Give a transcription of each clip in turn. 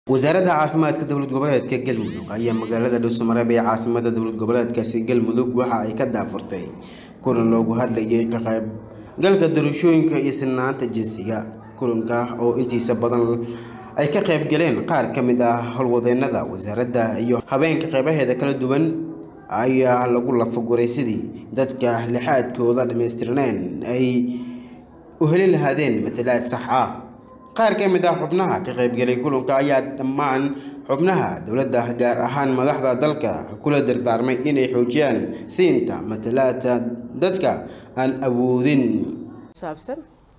wasaaradda caafimaadka dowlad goboleedka galmudug ayaa magaalada dhuusamareeb ee caasimada dowlad goboleedkaasi galmudug waxa ay ka daafurtay kulan loogu hadlayay ka qaybgalka doorashooyinka iyo sinaanta jinsiga kulanka oo intiisa badan ay ka qayb galeen qaar ka mid ah howlwadeennada wasaaradda iyo habeenka qeybaheeda kala duwan ayaa lagu lafaguray sidii dadka lixaadkooda dhammaystirneen ay u heli lahaadeen matalaad sax ah qaar ka mid ah xubnaha ka qaybgalay kulanka ayaa dhammaan xubnaha dowladda gaar ahaan madaxda dalka kula dardaarmay inay xoojiyaan siinta matalaadka dadka aan awoodin saabsan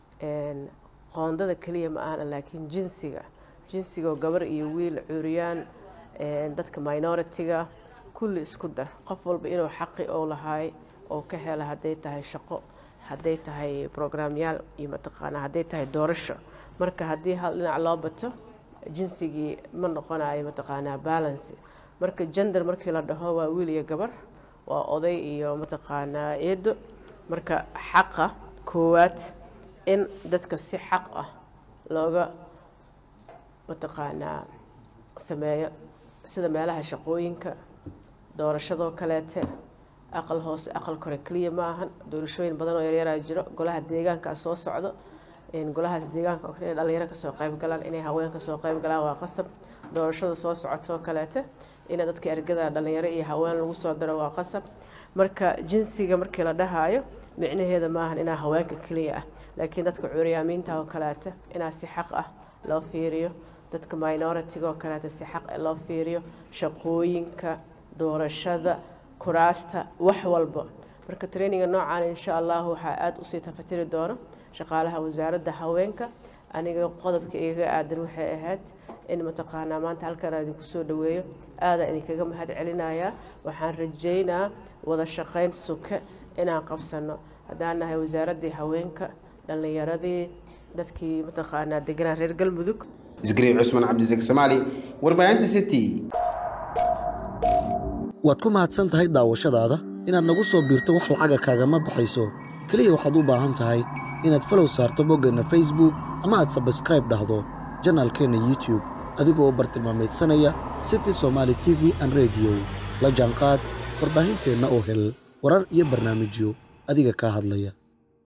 qoondada keliya ma ahana laakiin jinsiga jinsigoo gabar iyo wiil cuuriyaan dadka minoritiga kulli isku dar qof walba inuu xaqi oo lahaay oo ka hela hadday tahay shaqo hadday tahay brograamyaal iyo mataqaanaa hadday tahay doorasho marka haddii hal dhinac loo bato jinsigii ma noqonayo mataqaanaa balance marka gender markii la dhaho waa wiil iyo gabar waa oday iyo mataqaanaa eedo marka xaqa koowaad in dadka si xaq ah looga mataqaanaa sameeyo sida meelaha shaqooyinka doorashadoo kaleete aqal hoose aqal kore keliya ma ahan doorashooyin badan oo yaryaraa jiro golaha deegaankaa soo socdo golahaas deegaanka oo kale inay dhalinyaro kasoo qayb galaan inay haween kasoo qayb galaan waa qasab doorashada soo socotoo kaleete ina dadka ergada dhalinyaro iyo haween lagu soo daro waa qasab marka jinsiga markii la dhahaayo micnaheeda maahan inaa haweenka keliya ah laakiin dadka curyaamiinta oo kaleete inaa si xaq ah loo fiiriyo dadka minoritiga oo kaleete si xaq loo fiiriyo shaqooyinka doorashada kuraasta wax walba marka traininga noocan insha allah waxaa aada usii tafatiri doono shaqaalaha wasaaradda haweenka aniga qodobka igaga aadan waxay ahayd in mataqaanaa maanta halkan aan idinku soo dhaweeyo aadaan idinkaga mahad celinayaa waxaan rajaynaa wada shaqayn suke inaan qabsano haddaan nahay wasaaraddii haweenka dhallinyaradii dadkii mataqaanaa deganaa reer galmudug isgariib cusman cabdisek soomaali warbaahinta city waad ku mahadsan tahay daawashadaada inaad nagu soo biirto wax lacaga kaagama baxayso keliya waxaad u baahan tahay inaad falow saarto boggeenna facebook ama aad sabskraib dhahdo janaalkeenna youtube adigoo u bartilmaamaydsanaya city somaali t v an rediyo la jaanqaad warbaahinteenna oo hel warar iyo barnaamijyo adiga kaa hadlaya